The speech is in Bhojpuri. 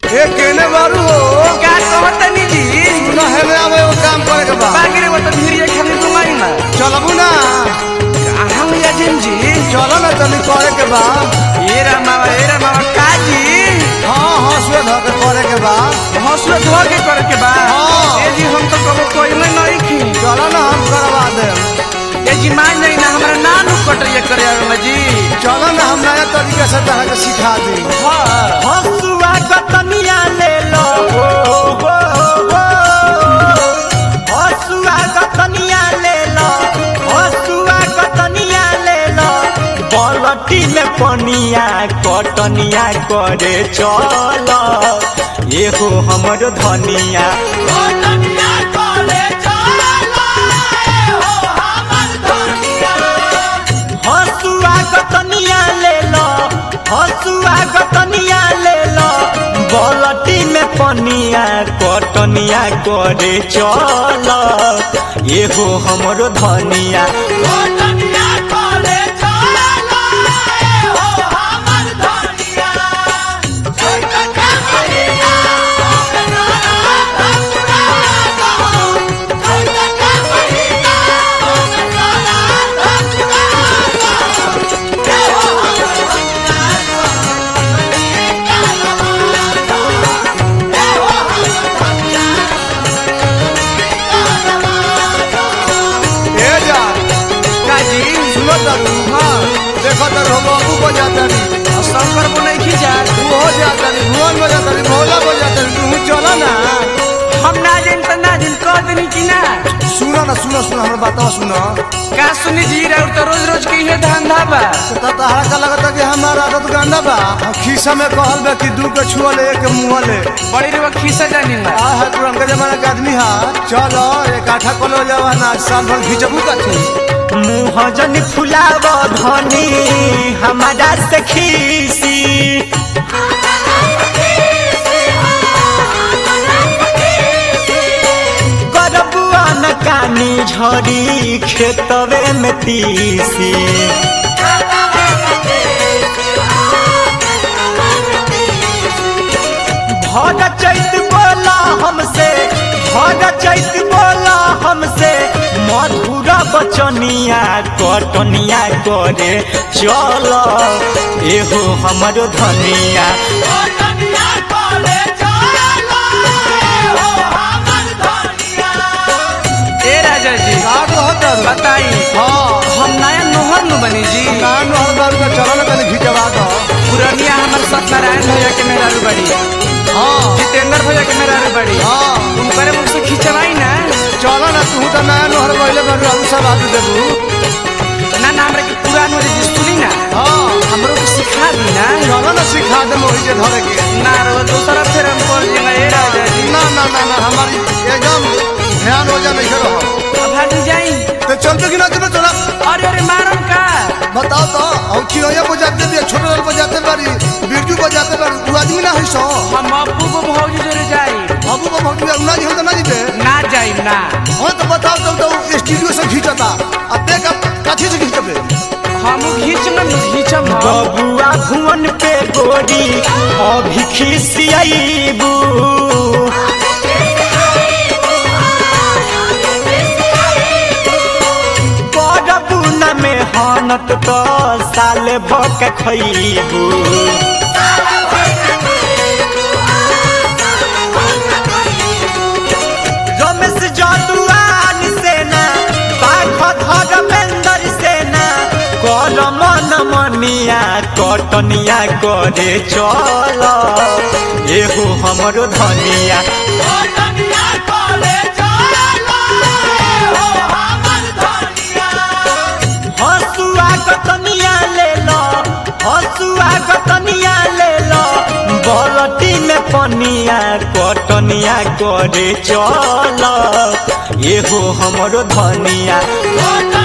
ए केने बारू हो का कहतनी जी सुना है में आवे वो काम करे के बा बागरे वो तो धीरे खाली घुमाई ना चलबू ना हम या जिन जी चलो ना तनी करे के बा ये रा मावा ये रा मावा का जी हाँ हाँ सुए धो के करे के बा हौसला धो के करे के बा हाँ। ए जी हम तो कबो कोई में नहीं खी चलो ना हम करवा दे ए जी मान नहीं ना हमरा नानू कटरिया करे में जी चलो ना हम नया तरीके से तरह के सिखा दी हां हसुआ कतनिया ले लो हो हो हो हसुआ कतनिया ले लो हसुआ कतनिया ले लो बलटी में पनिया कटनिया करे चल ये हो हमर धनिया कटनिया करे चल हो हमर धनिया हसुआ कतनिया ले लो हसुआ कतनिया ले लो बलटी में पनिया कटनिया करे चल ये हो हमरो धनिया कटनिया करे चल ये हो हमर धनिया ए जा का जी सुनो तरू हाँ देखो तरू हम बाबू बजाता नी शंकर को नहीं खींचा तू हो जाता नी भुवन बजाता नी भोला बजाता नी तू चलो ना हम ना जिन त ना जिन कह देनी कि ना सुनो ना सुनो सुनो हमरा बताओ सुनो का सुनी जी रे तो रोज रोज के ये धंधा बा तो तहरा का लगता कि हमारा आदत गंदा बा हम खीसा में कहल बा कि दू के छुआ ले एक मुंह ले बड़ी रे खीसा जानी ना आ है पुरनका जमाना के आदमी हा चलो एक आठा कलो जवाना साल भर खींचबू कथी मुँह जन फुलाव धनी हमारा से खीसी करबुआ न कानी झड़ी खेतवे में तीसी भर चैत बोला हमसे भर चैत बोला हमसे मधुर बचनिया कटनिया करे चल एहो हमर धनिया ए राजा जी का कहत तारू? बताई हाँ हम नया नोहर नु बनी जी कान हर बार का चलो ना तनी खींचवा दो पुरनिया हमर सत्यनारायण भैया के मेहरारू बड़ी हाँ जितेंद्र भैया के मेहरारू बड़ी हाँ उनकरे मुख से खिंचवाई ना चलो ना तू तो नया नहर पहले बारू हम सब आदमी देबू ना ना हमरा के पुरान वाली जी सुनी ना हाँ हमरो के सिखा दी ना चलो ना सिखा दे मोही जे धरे के ना रो दूसरा फिर हम कर देंगे ए राजा जी ना ना ना ना हमारी एकदम ध्यान हो जा नहीं रहो अब हट जाई तो चलते कि ना चलो चला अरे अरे मारम का बताओ तो हम चिड़ैया बजाते भी छोटे लाल बजाते बारी बिरजू बजाते बारी तू आदमी ना है सो हम अब्बू को भौजी जोरे जाई बाबू को भक्ति ना जी हो तो ना जीते ना जाई ना हाँ तो बताओ तो, तो स्टूडियो से खींचता अब देख अब कथी से खींचबे हम घीचम न घीचम हम बबुआ भुवन पे गोरी अभी खिसियाईबू करबू न मेहनत तो साल भक खैबू रमेश जदुआन सेना बाघ धर्मेंद्र सेना कर मन मनिया कटनिया करे चल एहो हमरो धनिया हसुआ कतनिया ले लो हसुआ कतनिया ले लो बलटी में पनिया कटनिया करे चल एहो हमरो धनिया